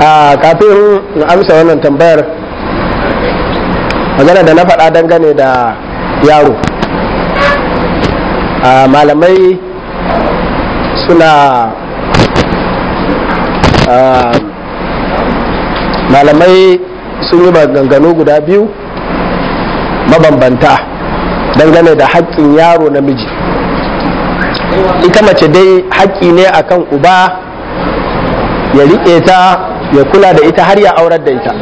a kafin in amsa wannan tambayar magana da na faɗa dangane da yaro a malamai suna malamai sun yi maganganu guda biyu mabambanta dangane da haƙƙin yaro namiji ita mace dai haƙƙi ne akan uba ya riƙe ta ya kula da ita har ya aurar da ita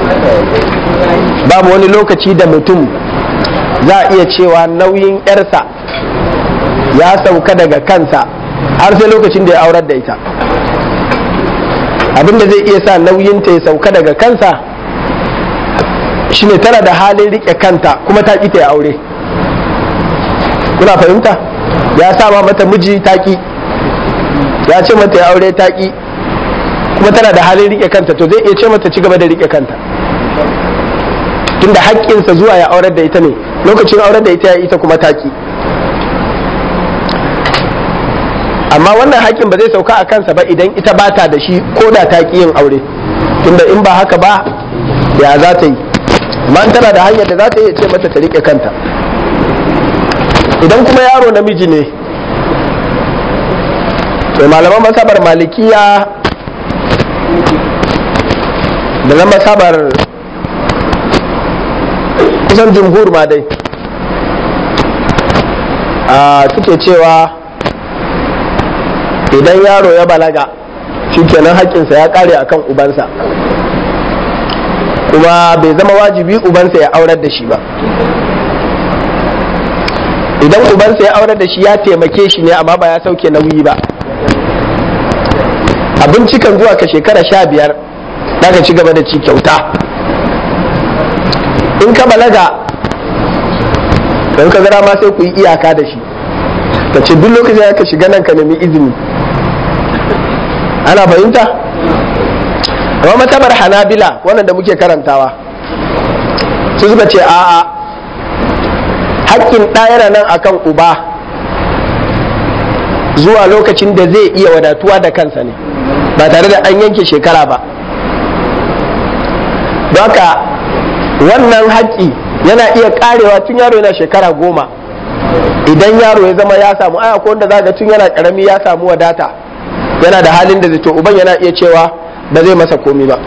babu wani lokaci da mutum za a iya cewa nauyin 'yarsa ya sauka daga kansa har sai lokacin da ya aurar da ita abinda zai iya sa nauyinta ya sauka daga kansa shine tana da halin riƙe kanta kuma ta ƙi ta ya aure kuna fahimta ya sama mata miji taƙi ya ce mata ya aure taƙi kuma tana da halin rike kanta to zai iya ce mata ci gaba da rike kanta tunda haƙƙinsa zuwa ya aurar da ita ne lokacin aurar da ita ya ita kuma taki amma wannan haƙƙin ba zai sauka a kansa ba idan ita ba ta da shi ko da ta yin aure tunda in ba haka ba ya za ta yi amma tana da hanyar da za ta iya ce mata ta rike kanta idan kuma yaro namiji ne to malaman masabar malikiya da na masabar kusan jumhur ma dai a suke cewa idan yaro ya balaga shikenan haƙƙinsa ya ƙare akan ubansa kuma bai zama wajibi ubansa ya aurar da shi ba idan ubansa ya aurar da shi ya taimake shi ne amma ba ya sauke nauyi ba abinci kan zuwa ka shekara sha biyar ka ci gaba da ci kyauta in ka balaga don ka gara ma sai ku yi iyaka da shi ka ce duk lokacin ka shiga nan ka nemi izini ana fahimta amma matabar hanabila wannan da muke karantawa su suka ce a'a hakkin ɗayara nan akan uba zuwa lokacin da zai iya wadatuwa da kansa ne ba tare da an yanke shekara ba haka wannan haƙƙi yana iya ƙarewa tun yaro yana shekara goma idan yaro ya zama ya samu aya ko wanda za tun yana ƙarami ya samu wadata yana da halin da to uban yana iya cewa ba zai masa komi ba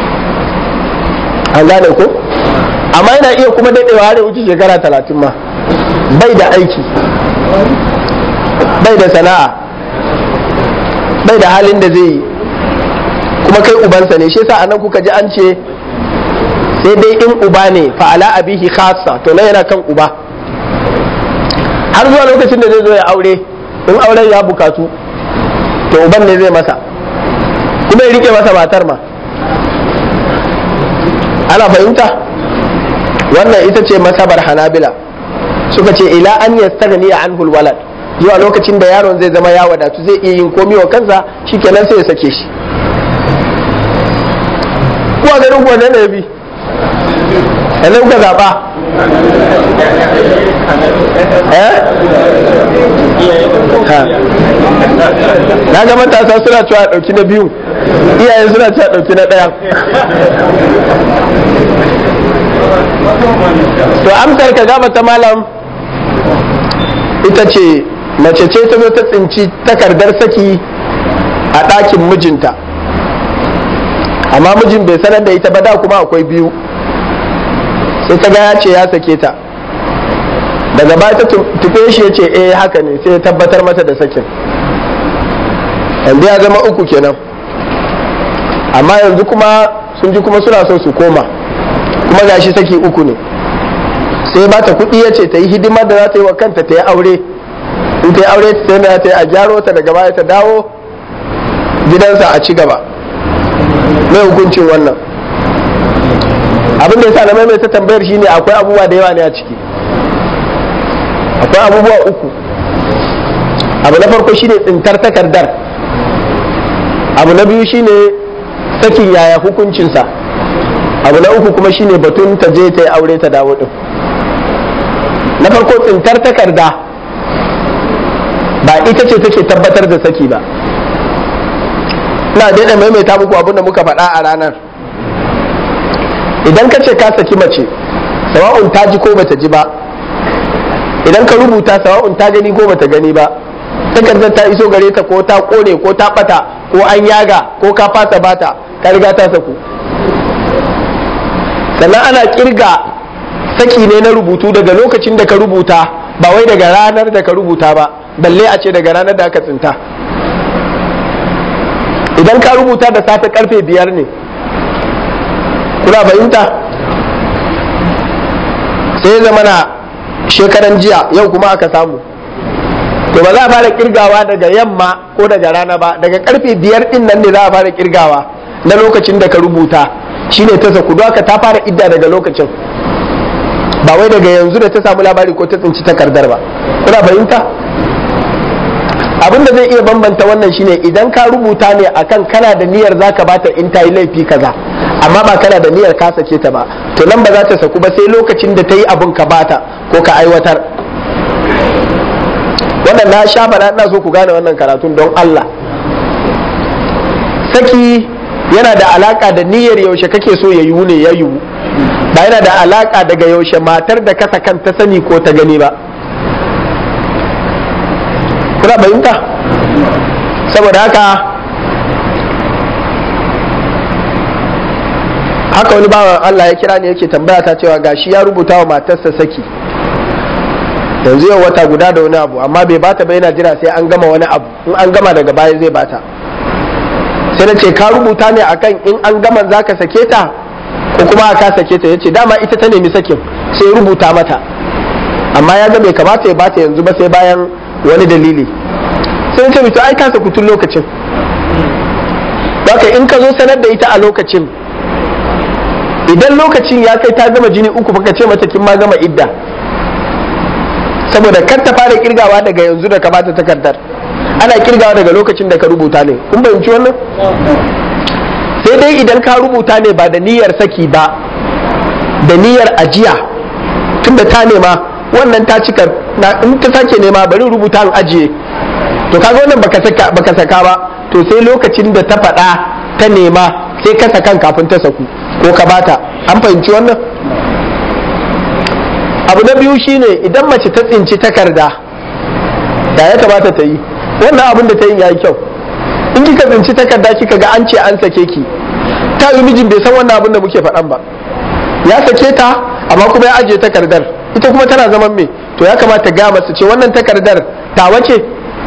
an gane ko amma yana iya kuma daɗewa har wuce shekara talatin ma bai da aiki bai da sana'a bai da halin da zai yi kuma kai ubansa ne shi yasa anan kuka ji an ce sai dai in uba ne fa ala abihi khassa to nan yana kan uba har zuwa lokacin da zai zo ya aure in auren ya bukatu to uban ne zai masa kuma ya rike masa matar ma ana fahimta wannan ita ce masabar hanabila suka ce ila an yastaghni anhu alwalad zuwa lokacin da yaron zai zama ya wadatu zai iya yin komi wa kansa shikenan sai ya sake shi kuwa ganin kuwa ne bi yanzu kuka zaɓa na ga matasa suna cewa ɗauki na biyu iyaye suna cewa ɗauki na ɗaya to amsar ka gaba ta malam ita ce mace ce ta zo ta tsinci takardar saki a ɗakin mijinta amma mijin bai sanar da ita ba da kuma akwai biyu sai ta ga ya ce ya sake ta daga baya ta tufe shi ya ce eh haka ne sai ya tabbatar mata da sakin yanzu ya zama uku kenan amma yanzu kuma sun ji kuma suna so su koma kuma gashi saki uku ne sai ba ta kuɗi ya ce ta yi hidimar da za ta yi wa kanta ta yi aure in ta yi aure ta sai ta yi a gyaro ta daga baya ta dawo gidansa a ci gaba mai hukuncin wannan abin da ya sa na maimaita tambayar shine akwai abubuwa da yawa ne a ciki akwai abubuwa uku abu na farko shine tsintar takardar abu na biyu shine sakin yaya hukuncinsa abu na uku kuma shine batun ta je ta yi aure ta dawo din na farko tsintar takarda ba ita ce take tabbatar da saki ba ina daina maimaita muku abin da muka faɗa a ranar idan ka ce ka saki mace sawa'un ta ji ko bata ji ba idan ka rubuta sawa'un ta gani ko bata gani ba takardar ta iso gare ta ko ta kone ko ta bata ko an yaga ko ka fasa bata ka riga ta saku sannan ana kirga saki ne na rubutu daga lokacin da ka rubuta ba wai daga ranar da ka rubuta ba balle a ce daga ranar da aka tsinta idan ka rubuta da safe karfe biyar ne kuna fahimta sai zama na shekaran jiya yau kuma aka samu to ba za a fara kirgawa daga yamma ko daga rana ba daga karfe biyar din nan ne za a fara kirgawa na lokacin da ka rubuta shine ta saku don haka ta fara idda daga lokacin ba wai daga yanzu da ta samu labari ko ta tsinci takardar ba kuna fahimta abin da zai iya bambanta wannan shine idan ka rubuta ne akan kana da niyyar zaka bata in ta yi laifi kaza amma ba kana da niyyar ka sake ta ba to nan ba za ta saku ba sai lokacin da ta yi abin ka bata ko ka aiwatar wannan na sha faɗa ina so ku gane wannan karatun don Allah saki yana da alaka da niyyar yaushe kake so ya yiwu ne ya yiwu ba yana da alaka daga yaushe matar da kasa kan ta sani ko ta gani ba kuna bayinta saboda haka haka wani bawan Allah ya kira ne yake tambaya ta cewa gashi ya rubuta wa matarsa saki yanzu yau wata guda da wani abu amma bai bata ba yana jira sai an gama wani abu in an gama daga baya zai bata sai na ce ka rubuta ne akan in an gama za ka sake ta ko kuma ka sake ta yace dama ita ta nemi sakin sai rubuta mata amma ya ga bai kamata ya bata yanzu ba sai bayan wani dalili sai na ce to ai ka saku tun lokacin haka in ka zo sanar da ita a lokacin idan lokacin ya kai ta gama jini uku baka ce mata kin ma gama idda saboda kar ta fara kirgawa daga yanzu da ka bata takardar ana kirgawa daga lokacin da ka rubuta ne kun fahimci wannan sai dai idan ka rubuta ne ba da niyyar saki ba da niyyar ajiya tunda ta nema wannan ta cika in ta sake nema bari rubuta an ajiye to kaga wannan baka saka baka saka ba to sai lokacin da ta faɗa ta nema sai ka sakan kafin ta saku ko ka bata an fahimci wannan abu na biyu shine idan mace ta tsinci takarda da ya kamata ta yi wannan abin da ta yi yayi kyau in kika tsinci takarda kika ga an ce an sake ki ta yi mijin bai san wannan abin da muke faɗan ba ya sake ta amma kuma ya ajiye takardar ita kuma tana zaman me to ya kamata ga masa ce wannan takardar ta wace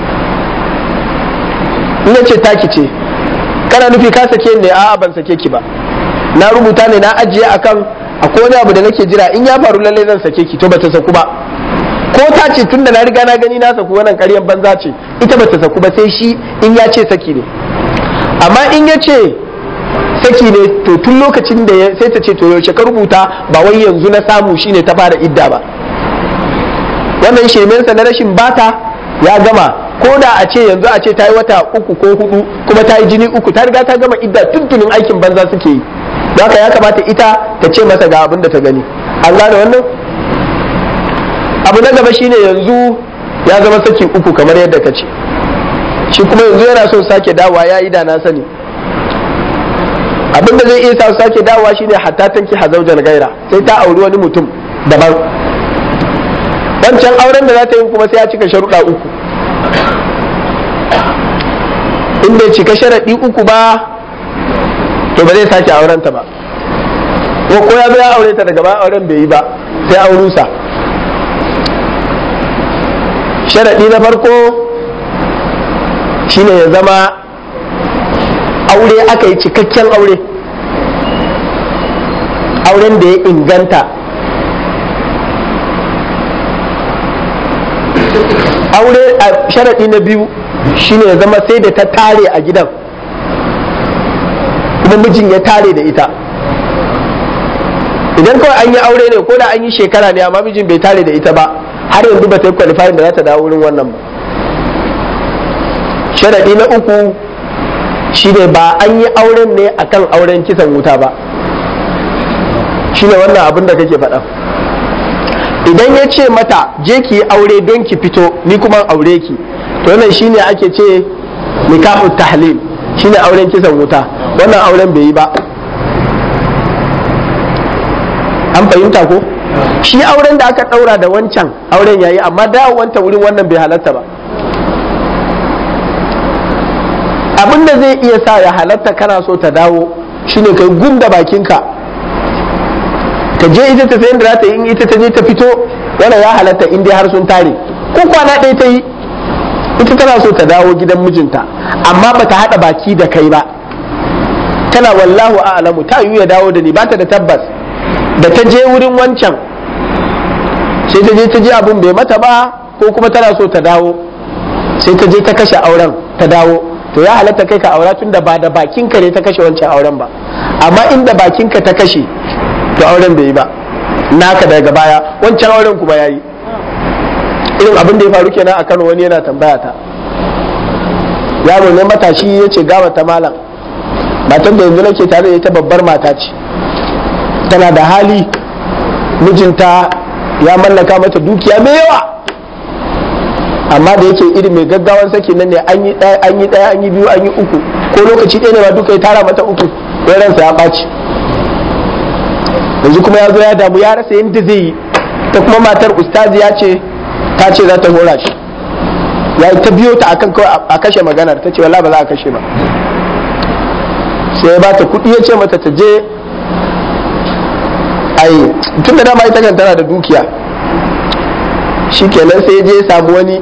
in ce taki ce kana nufi ka sake ne a'a ban sake ki ba na rubuta ne na ajiye akan akwai wani abu da nake jira in ya faru lallai zan sake ki to bata saku ba ko ta ce tunda na riga na gani na saku wannan ƙaryan banza ce ita bata saku ba sai shi in ya ce saki ne amma in ya ce saki ne to tun lokacin da sai ta ce to yaushe ka rubuta ba wai yanzu na samu shine ta fara idda ba wannan shirmensa na rashin bata ya gama ko da a ce yanzu a ce ta yi wata uku ko hudu kuma ta yi jini uku ta riga ta gama idda tuntunin aikin banza suke yi haka ya kamata ita ta ce masa ga abin da ta gani an gane wannan abu na gaba shine yanzu ya zama saki uku kamar yadda ka ce shi kuma yanzu yana son sake dawa ya yi da na sani abin da zai iya sa sake dawa shine hatta tanki hazaujan gaira sai ta auri wani mutum daban wancan auren da za ta yi kuma sai ya cika sharuɗa uku in bai cika sharaɗi uku ba to ba zai sake aurenta ba ko ko ya zo ya aure ta daga ba auren bai yi ba sai aurusa sharaɗi na farko shine ya zama aure aka yi cikakken aure auren da ya inganta aure a sharaɗi na biyu shine ya zama sai da ta tare a gidan kuma mijin ya tare da ita idan kawai an yi aure ne ko da an yi shekara ne amma mijin bai tare da ita ba har yanzu ba ta yi qualifying da za ta dawo wurin wannan ba sharaɗi na uku shine ba an yi auren ne akan auren kisan wuta ba shine wannan abin da kake faɗa idan ya ce mata je ki yi aure don ki fito ni kuma aure ki to wannan shine ake ce nikahu tahlil shine auren kisan wuta wannan auren bai yi ba an fahimta ko shi auren da aka daura da wancan auren yayi amma dawowanta wurin wannan bai halatta ba abin da zai iya sa ya halatta kana so ta dawo shine kai gunda bakinka ta je ita ta sayan da za ta yi in ita ta je ta fito wannan ya halatta in dai har sun tare ko kwana ɗaya ta yi ita tana so ta dawo gidan mijinta amma ba ta haɗa baki da kai ba tana wallahu a'lamu ta yiwu ya dawo da ni ba ta da tabbas da ta je wurin wancan sai ta je ta je abin bai mata ba ko kuma tana so ta dawo sai ta je ta kashe auren ta dawo to ya halatta kai ka aura tun da ba da bakinka ne ta kashe wancan auren ba amma inda bakinka ta kashe to auren bai yi ba naka daga baya wancan auren kuma yayi irin abin da ya faru kenan a Kano wani yana tambaya ta yaro ne matashi ya ce gawa ta malam matan da yanzu nake tare da ita babbar mata ce tana da hali mijinta ya mallaka mata dukiya mai yawa amma da yake irin mai gaggawan saki nan ne an yi ɗaya an yi ɗaya an yi biyu an yi uku ko lokaci ɗaya ne ma duka ya tara mata uku ya ransa ya ɓaci yanzu kuma ya zo ya damu ya rasa yadda zai yi ta kuma matar ustazi ya ce ta ce za ta hora shi ya ta biyo ta akan kawai a kashe maganar ta ce wala ba za a kashe ba sai ya ba ta kuɗi ya ce mata ta je ai tun da dama ita kan tana da dukiya shikenan sai je ya samu wani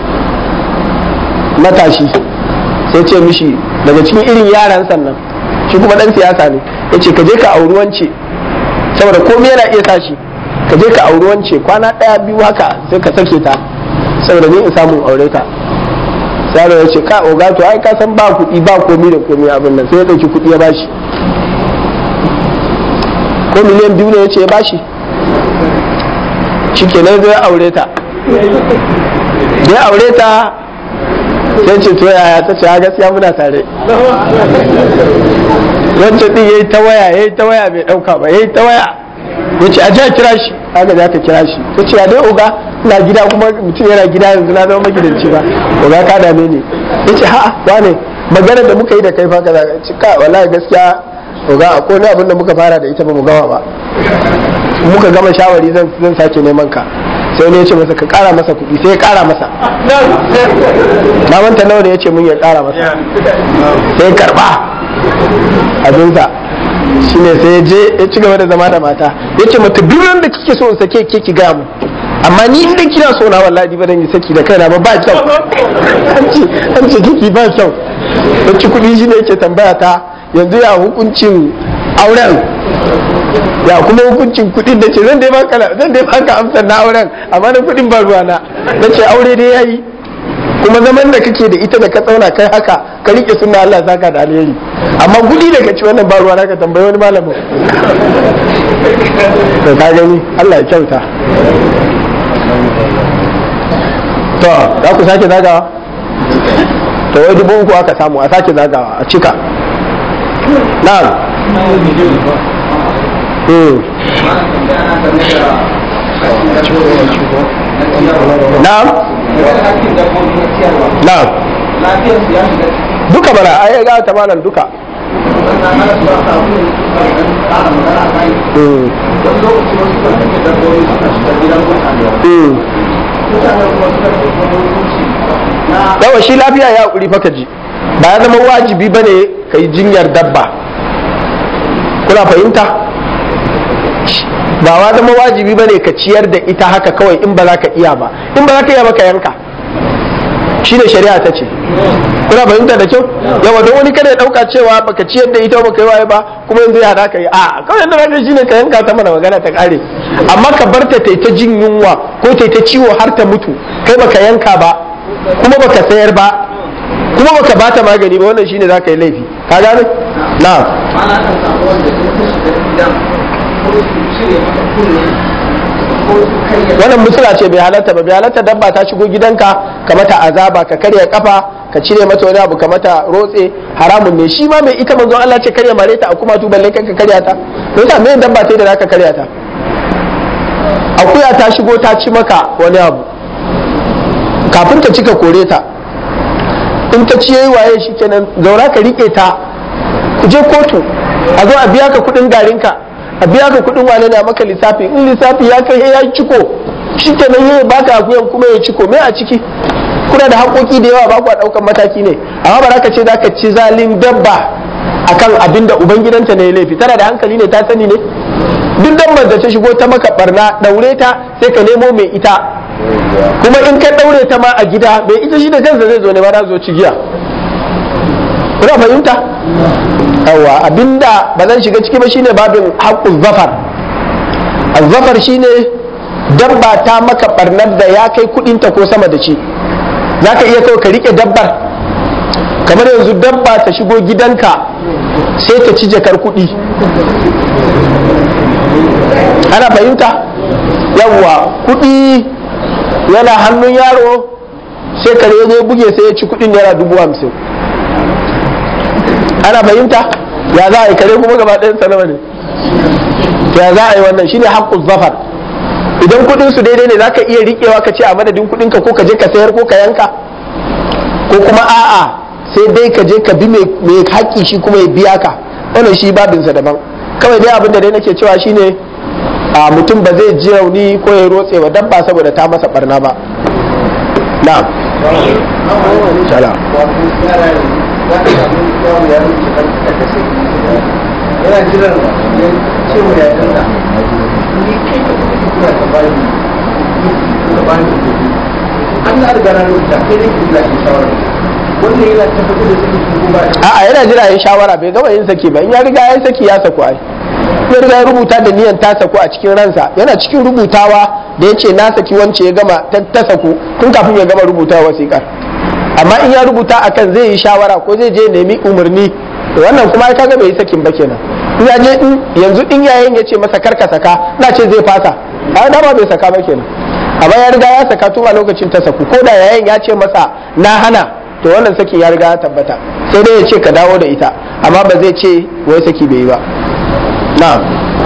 matashi sai ce mishi daga cikin irin yaran sannan shi kuma dan siyasa ne ya ce ka je ka auri wance saboda komai yana iya sa shi ka je ka auri wance kwana ɗaya biyu haka sai ka sake ta saboda ni in samu aure ta sai ya ce ka oga to ai ka san ba kuɗi ba komai da komai abin nan sai ya ɗauki kuɗi ya bashi ko miliyan biyu ne ya ce ya bashi shi kenan zai aure ta da ya aure ta sai ce to yaya ta ce gaskiya muna tare wancan din yayi ta waya yayi ta waya bai dauka ba yayi ta waya ya ce aje a kira shi haka za ka kira shi ta ce dai oga ina gida kuma mutum yana gida yanzu na zama magidanci ba oga ka dame ni ya ce ha'a wane magana da muka yi da kai fa kaza ce ka wallahi gaskiya oga a kone abin da muka fara da ita ba mu gama ba muka gama shawari zan zan sake neman ka sai ne ya ce masa ka kara masa kuɗi sai ya kara masa na manta nawa ne ya ce mun ya kara masa sai karba abinsa shi ne sai ya je ya ci gaba da zama da mata ya ce mata duk da kike so in sake ke ki gaya mu amma ni inda kina so na wallahi ba dan yi saki da kaina ba ba kyau an ce an ce kiki ba kyau ya ci kuɗi shi ne yake tambaya ta yanzu ya hukuncin auren ya kuma hukuncin kuɗin da ce zan dai baka zan dai baka amsar na auren amma na kuɗin ba ruwa na na ce aure dai yayi kuma zaman da kake da ita da ka tsauna kai haka ka rike sunna Allah saka da alheri amma kuɗi da kaci wannan ba ruwa na ka tambayi wani malamin to ka gani Allah ya kyauta to za ku sake zagawa to wai dubu uku aka samu a sake zagawa a cika na'am na'am na'am duka bara ai ga ta malam duka yawa shi lafiya ya hakuri fa ji ba ya zama wajibi bane ka yi jinyar dabba kuna fahimta ba wa zama wajibi bane ka ciyar da ita haka kawai in ba za ka iya ba in ba za ka iya ba ka yanka shi ne shari'a ta ce kuna fahimta da kyau yawa don wani kada ya dauka cewa baka ciyar da ita baka yi waye ba kuma yanzu ya hada ka yi a kawai yadda zaka shine ka yanka ta mana magana ta kare amma ka bar ta ta jin yunwa ko ta ta ciwo har ta mutu kai baka yanka ba kuma baka sayar ba kuma baka bata magani ba wannan shine zaka yi laifi ka gane na'am wannan musula ce bai halatta ba bai halatta dabba ta shigo gidanka ka mata azaba ka karya kafa ka cire mata wani abu ka mata rotse haramun ne shi ma mai ita manzon Allah ce karya mare ta a kuma tu balle kanka karya ta me yasa me dabba ta da zaka karya ta akuya ta shigo ta ci maka wani abu kafin ta cika kore ta in ta ci yayi waye shikenan zaura ka rike ta ku je kotu a zo a biya ka kudin garinka a biya ka kudin wane na maka lissafi in lissafi ya kai ya ciko shikenan yayi baka akuyan kuma ya ciko me a ciki kuna da haƙoƙi da yawa ba ku ɗaukan mataki ne amma ba za ka ce za ka ci zalin dabba akan abin da ubangidanta ne ya laifi tana da hankali ne ta sani ne duk dabbar da ta shigo ta maka barna daure ta sai ka nemo mai ita kuma in ka daure ta ma a gida mai ita shi da kansa zai zo ne ba za zo cigiya kuna fahimta yawa abinda ba zan shiga ciki ba shine babin haƙƙun zafar zafar shine dabba ta maka barnar da ya kai kudinta ko sama da ci za ka iya kawai ka rike dabbar kamar yanzu dabba ta shigo gidanka sai ta ci jakar kudi ana fahimta yawwa kudi yana hannun yaro sai kare ya buge sai ya ci kudin naira dubu hamsin ana fahimta ya za a yi kare kuma gaba ɗayan sanama ne ya za a yi wannan shine haƙƙun zafar idan kudin su daidai ne zaka iya riƙewa ka ce a madadin kudin ka ko ka je ka sayar ko ka yanka ko kuma a'a sai dai ka je ka bi mai haƙƙi shi kuma ya biya ka wannan shi babinsa daban kawai dai abin da dai nake cewa shine a mutum ba zai ji rauni ko ya rotse wa dabba saboda ta masa barna ba na'am shala yana jiran ya ce wa ya kansa ni kai ka kuma kura ka bani ka bani kuɗi an na riga na rubuta kai ne kira shi shawara wannan yana tabbatar da cikin ko ba a'a yana jira yin shawara bai gama yin saki ba in ya riga ya saki ya saku ai ya riga ya rubuta da niyan ta saku a cikin ransa yana cikin rubutawa da ya ce na saki wance ya gama ta saku tun kafin ya gama rubuta wasiƙar amma in ya rubuta akan zai yi shawara ko zai je nemi umarni wannan kuma kaga bai yi sakin ba kenan in ya je in yanzu in yayin ya ce masa karka saka na ce zai fasa a dama bai saka ba kenan amma ya riga ya saka tun a lokacin ta saku ko da yayin ya ce masa na hana to wannan saki ya riga ya tabbata sai dai ya ce ka dawo da ita amma ba zai ce wai saki bai yi ba na'am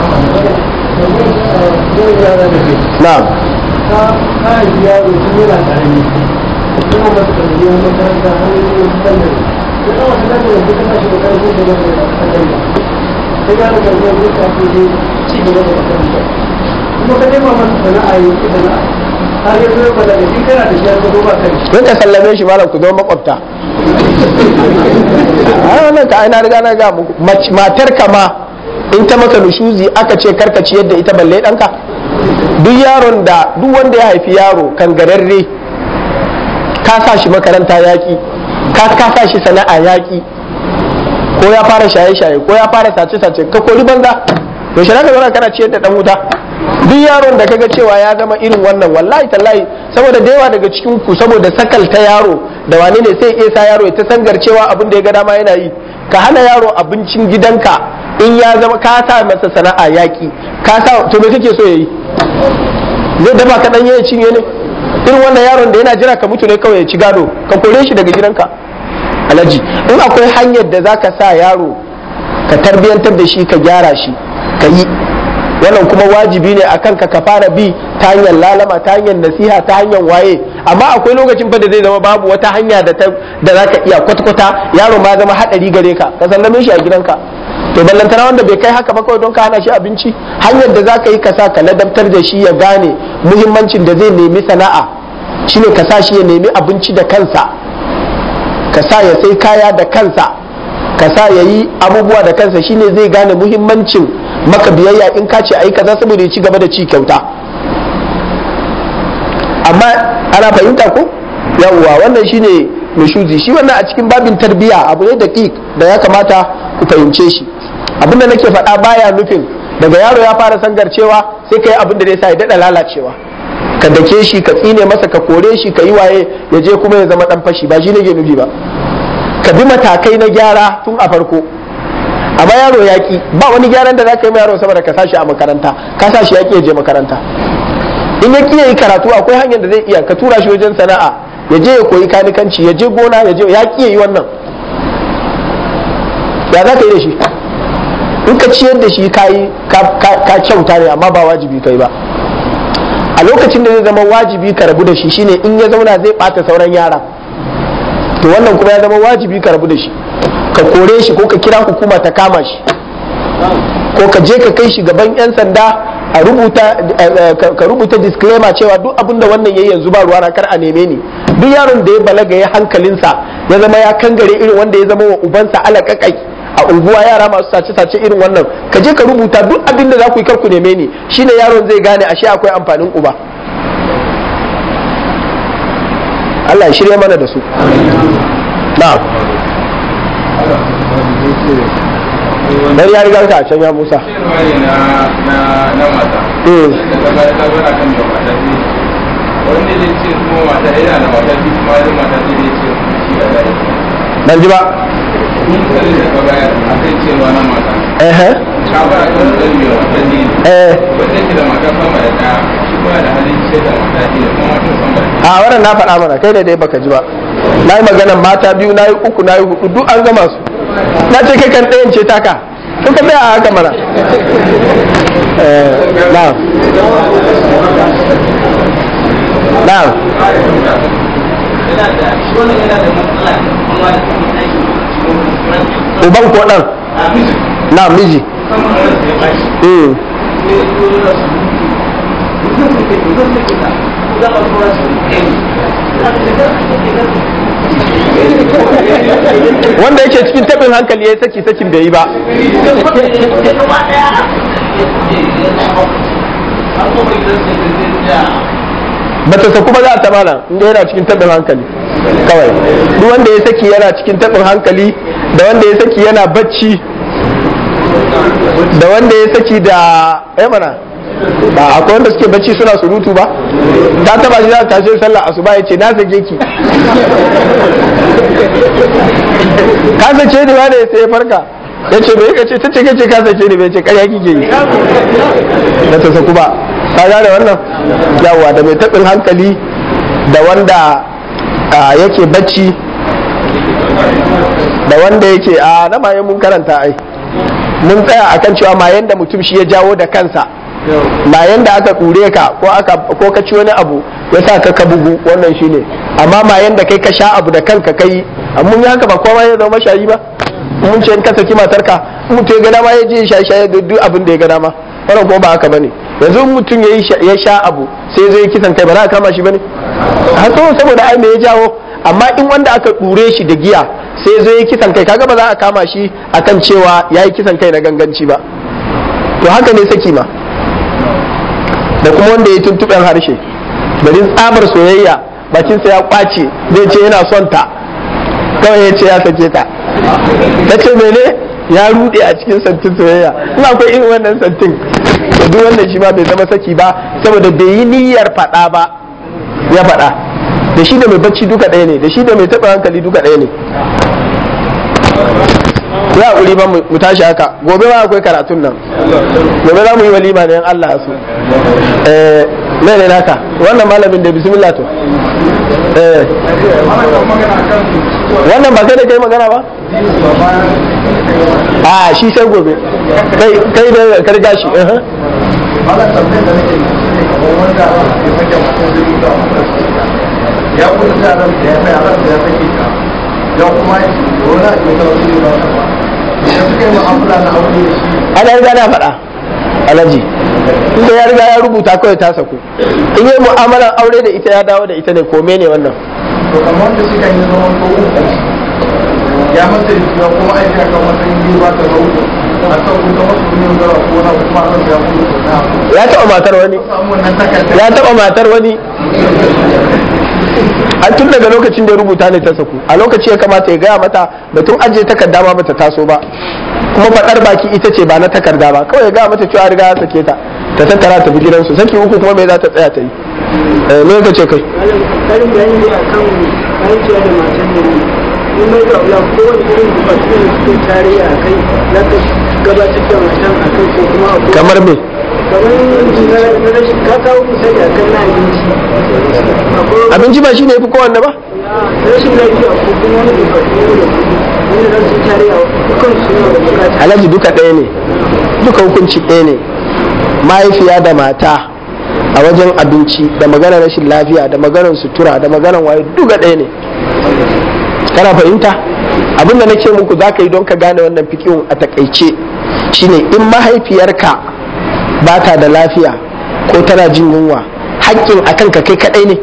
na'am ka yi yaro tun yana karami kuma ba su karbi wani makaranta har yi wani sallari ya kawo su daga wasu kana shi da karfi da wani da sallari sai ya daga wani ya kafi ne ci gaba da makaranta kuma ka nema masa sana'a yi ki sana'a har ya zo ya bada da in kana da shi har ka zo ba kai don ka sallame shi malam ku zama makwabta a wannan ka aina riga na ga muku Mac- matar ka ma in ta maka nushuzi aka ce karkaci yadda ita balle ɗanka duk yaron da duk wanda ya haifi yaro kan gararre ka sa shi makaranta yaƙi ka ka sa shi sana'a yaƙi ko ya fara shaye-shaye ko ya fara sace-sace ka kori banza yaushe na ka zauna kana ciyar da ɗan wuta duk yaron da kaga cewa ya zama irin wannan wallahi tallahi saboda da yawa daga cikin ku saboda sakalta yaro da wane ne sai iya sa yaro ya ta sangar cewa abin da ya ga dama yana yi ka hana yaro abincin gidanka in ya zama ka sa masa sana'a yaƙi ka sa to me kake so yayi zai dafa ka dan yayi cinye ne irin wannan yaron da yana jira ka mutu ne kawai ya ci gado ka kore shi daga gidanka alaji in akwai hanyar da zaka sa yaro ka tarbiyantar da shi ka gyara shi ka yi wannan kuma wajibi ne akan ka ka fara bi ta hanyar lalama ta hanyar nasiha ta hanyar waye amma akwai lokacin fa da zai zama babu wata hanya da ta da zaka iya kwata-kwata yaro ma zama hadari gare ka ka sallame shi a gidanka to ballantana wanda bai kai haka ba kawai don ka hana shi abinci hanyar da zaka yi ka sa ka ladabtar da shi ya gane muhimmancin da zai nemi sana'a shine ka sa shi ya nemi abinci da kansa ka sa ya sai kaya da kansa ka sa ya yi abubuwa da kansa shine zai gane muhimmancin maka biyayya in ka ce ai kaza saboda ya ci gaba da ci kyauta amma ana fahimta ko yawwa wannan shine nushuzi shi wannan a cikin babin tarbiya abu ne da da ya kamata ku fahimce shi abinda nake faɗa baya nufin daga yaro ya fara sangarcewa sai ka yi abin da zai sa ya daɗa lalacewa ka dake shi ka tsine masa ka kore shi ka yi waye ya je kuma ya zama ɗan fashi ba shi ne ke nufi ba ka bi matakai na gyara tun a farko amma yaro yaƙi ba wani gyaran da za ka yi yaro saboda ka sashi a makaranta ka sashi yaƙi ya je makaranta in ya ƙi yi karatu akwai hanyar da zai iya ka tura shi wajen sana'a ya je ya koyi kanikanci ya je gona ya je ya ƙi yi wannan ya za ka yi da shi in ka ciyar da shi ka yi ka kyauta ne amma ba wajibi kai ba a lokacin da zai zama wajibi ka rabu da shi shine in ya zauna zai ɓata sauran yara to wannan kuma ya zama wajibi ka rabu da shi ka kore shi ko ka kira hukuma ta kama shi ko ka je ka kai shi gaban 'yan sanda a rubuta ka rubuta disclaimer cewa duk abin da wannan yayi yanzu ba ruwa kar a neme ni duk yaron da ya balaga ya hankalinsa ya zama ya kangare irin wanda ya zama wa ubansa alakakai a unguwa yara masu sace-sace irin wannan ka je ka rubuta duk abin da za ku yi kar ku neme ni shine yaron zai gane ashe akwai amfanin uba Allah ya shirya mana da su na'am dan ya riga ka a can ya Musa wanda zai ce kuma mata yana da mata biyu kuma da mata zai ce shi da dai ban ji ba kun kalli da ka bayar a kai cewa na mata eh ka ba ka san me wata ne eh wanda yake da mata sama da ɗaya shi kuma da halin ce da mata biyu da kuma mata sama da ɗaya a wannan na faɗa mana kai ne dai baka ji ba na yi magana mata biyu na yi uku na yi hudu duk an gama su na ce kai kan ɗayan ce taka to ka tsaya a haka mana Eh, na'am na'am uban ko ɗan na miji Mm. wanda yake cikin tabin hankali ya saki sakin bai yi ba ba ta saku ba za ta mana inda yana cikin tabin hankali kawai duk wanda ya saki yana cikin tabin hankali da wanda ya saki yana bacci da wanda ya saki da ya mana ba akwai wanda suke bacci suna surutu ba ta taba shi za ta tashi sallah asuba ya ce na sake ki ka sace ni ba da ya sai ya farka ya ce bai ka ce ta ce kace ka sace ni bai ce karya kike yi da ta saku ba ka gane wannan yawa da mai taɓin hankali da wanda ah, yake bacci da wanda yake a na maye mun karanta ai mun tsaya akan cewa mayen da mutum shi ya jawo da kansa mayen da aka ɗure ka ko aka ko ka ci wani abu ya sa ka ka bugu wannan shine amma mayen da kai ka sha abu da kanka kai amma mun yi haka ba kowa ya zama shayi ba mun ce in ka saki matarka in mutum ya ga dama ya je ya sha sha duk abin da ya ga dama wannan kuma ba haka bane yanzu in mutum ya yi sha- ya sha abu sai zai kisan kai ba za a kama shi bane hatso saboda ai me ya jawo amma in wanda aka ɗure shi da giya sai zai yi kisan kai kaga ba za a kama shi akan cewa ya yi kisan kai na ganganci ba to haka ne saki ma da kuma wanda ya yi tuntuɓen harshe garin tsabar soyayya bakinsa ya kwace zai ce yana son ta kawai ya ce ya sake ta ta ce mene ya rude a cikin santin soyayya in akwai irin wannan santin to duk wannan shi ma bai zama saki ba saboda bai yi niyyar faɗa ba ya faɗa da shi da mai bacci duka ɗaya ne da shi da mai taɓa hankali duka ɗaya ne ya haƙuri ba mu tashi haka gobe ma akwai karatun nan gobe za mu yi walima ne in Allah ya so eh mai ne naka wannan malamin da bismillah to eh wannan ba kai da kai magana ba a shi sai gobe kai kai da ka riga shi eh ya kuma da ran da ya sai ran da ya sake ka ya kuma wani a cikin wani ne ba ba ya suka yi mu'amala na aure da shi ana riga na faɗa alaji inda ya riga ya rubuta kawai ta saku in yi mu'amalar aure da ita ya dawo da ita ne kome ne wannan to kamar wanda suka yi zama ko uku ya masa rikiya kuma aiki a kan matsayin biyu ba ta zauku a kan kuka wasu ne zara ko na kuma a ya kuma na ya taɓa matar wani samu wannan takardar ya taɓa matar wani an tun daga lokacin da ya rubuta ne ta saku a lokaci ya kamata ya gaya mata batun ajiye takarda ma bata taso ba kuma faɗar baki ita ce ba na takarda ba kawai ya gaya mata cewa riga ya sake ta ta tattara ta bi gidansu saki uku kuma me za ta tsaya ta yi eh me ka ce kai karin bayani ne akan aiki da matan da ne in mai da ya kowane irin bukatu ne cikin tarayya a kai za ka gabatar da matan a kai ko kuma abu kamar me kamar na rashin ka kawo misali akan na abinci akwai abinci ba shine yafi kowanne ba rashin lafiya ko kuma wani bukatu ne da kuɗi wanda za su yi tarayya dukkan su ne da bukata alhaji duka ɗaya ne duka hukunci ɗaya ne mahaifiya da mata a wajen abinci da maganar rashin lafiya da maganar sutura da maganar waye duka ɗaya ne kana fahimta abin da nake muku za ka yi don ka gane wannan fikihun a takaice shine in mahaifiyarka ba ta da lafiya ko tana jin yunwa haƙƙin a kanka kai kaɗai ne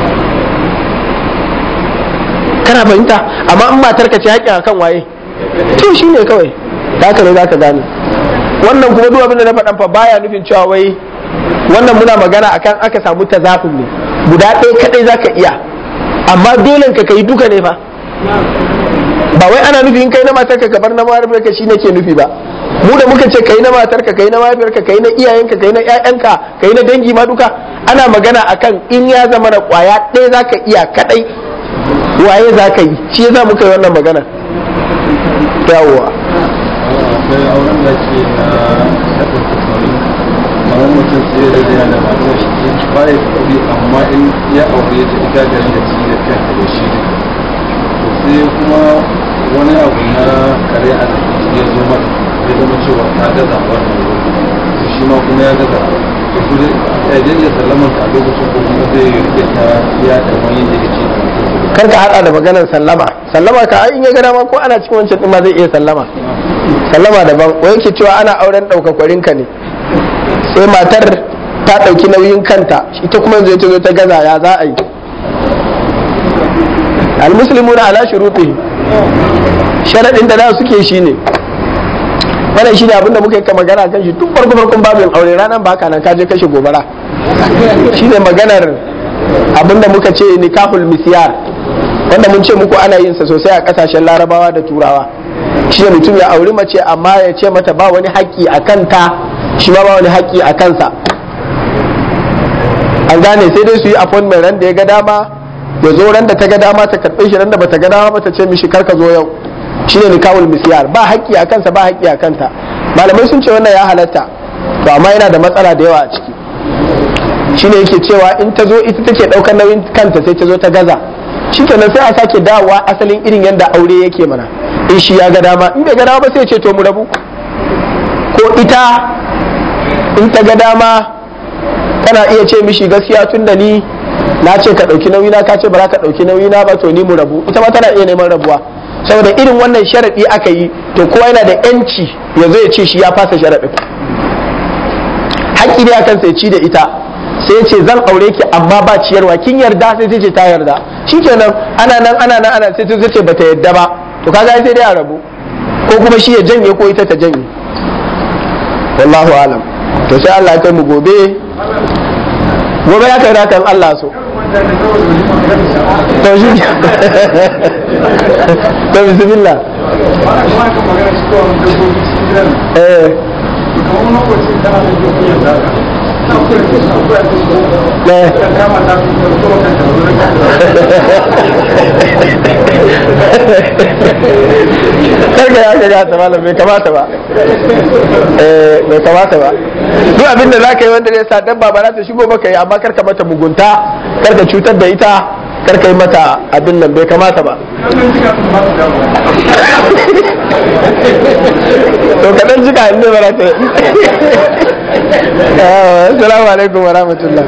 kana fahimta amma in matarka ce haƙƙin a kan waye to shi ne kawai za ka ne za ka gane wannan kuma duk abin da na faɗan fa baya nufin cewa wai wannan muna magana akan aka samu tazafin ne guda ɗaya kaɗai za ka iya amma dole ka kai duka ne fa ba wai ana nufi in kai na matarka ka bar na mahaifiyarka shi ke nufi ba mu da muka ce kai na matarka kai na mahaifiyarka kai na iyayenka kai na ƴaƴanka kai na dangi ma duka ana magana akan in ya zama na ƙwaya ɗaya za ka iya kaɗai waye za ka yi shi yasa muka yi wannan magana yawwa akwai auren da ke na shaɗin kusurin kamar mutum sai da yana da matar shi ba ya kuɗi amma in ya aure ta ita garin da ci da kanta da shi ne to sai kuma wani abu na kare a ya zo mata ya zama cewa ta gaza wannan wuri shi ma kuma ya gaza to su dai ya je ya sallamar ta a lokacin ko kuma zai rike ta ya da wani da ya ce kar ka hada da maganar sallama sallama ka ai in ya gada ma ko ana cikin wancan din ma zai iya sallama sallama daban wai yake cewa ana auren daukakwarin ka ne sai matar ta dauki nauyin kanta ita kuma zai ta zo ta gaza ya za a yi almuslimuna ala shuruti sharadin da da suke shine wannan shine abin da muka yi magana kan shi tun farko farkon babin aure ranar baka nan ka je kashe gobara shine maganar abin da muka ce nikahul misyar wanda mun ce muku ana yin sa sosai a kasashen larabawa da turawa shi ne mutum ya auri mace amma ya ce mata ba wani haƙƙi a kanta shi ma ba wani haƙƙi a kansa an gane sai dai su yi appointment ran da ya ga dama ya zo ran da ta ga dama ta karɓe shi ran da bata ga dama ba ta ce mishi karka zo yau shi ne nikawul misyar ba haƙƙi a kansa ba haƙƙi a kanta malamai sun ce wannan ya halatta to amma yana da matsala da yawa a ciki shine yake cewa in ta zo ita take ɗaukar nauyin kanta sai ta zo ta gaza shi kenan sai a sake dawowa asalin irin yadda aure yake mana in shi ya ga dama in bai ga dama ba sai ce to mu rabu ko ita in ta ga dama tana iya ce mishi gaskiya tun da ni na ce ka ɗauki nauyi na ka ce ba za ka ɗauki nauyi na ba to ni mu rabu ita ma tana iya neman rabuwa saboda irin wannan sharaɗi aka yi to kowa yana da yanci ya zo ya ce shi ya fasa sharaɗin haƙƙi ne akan sai ci da ita sai ce zan aure ki amma ba ciyarwa kin yarda sai ta ce ta yarda shikenan ana nan ana nan ana sai ta ce bata yarda ba to kaga sai dai a rabu ko kuma shi ya janye ko ita ta janye wallahu alam to sai Allah ya kai mu gobe gobe ya kai rakan Allah so to shi to bismillah eh karka ya ga ta malam bai kamata ba eh bai kamata ba duk abin da zaka yi wanda zai sa dabba ba za ta shigo maka yi amma karka mata mugunta karka cutar da ita karka yi mata abin nan bai kamata ba to kaɗan jika inda ba za ta Assalamu alaikum wa rahmatullah.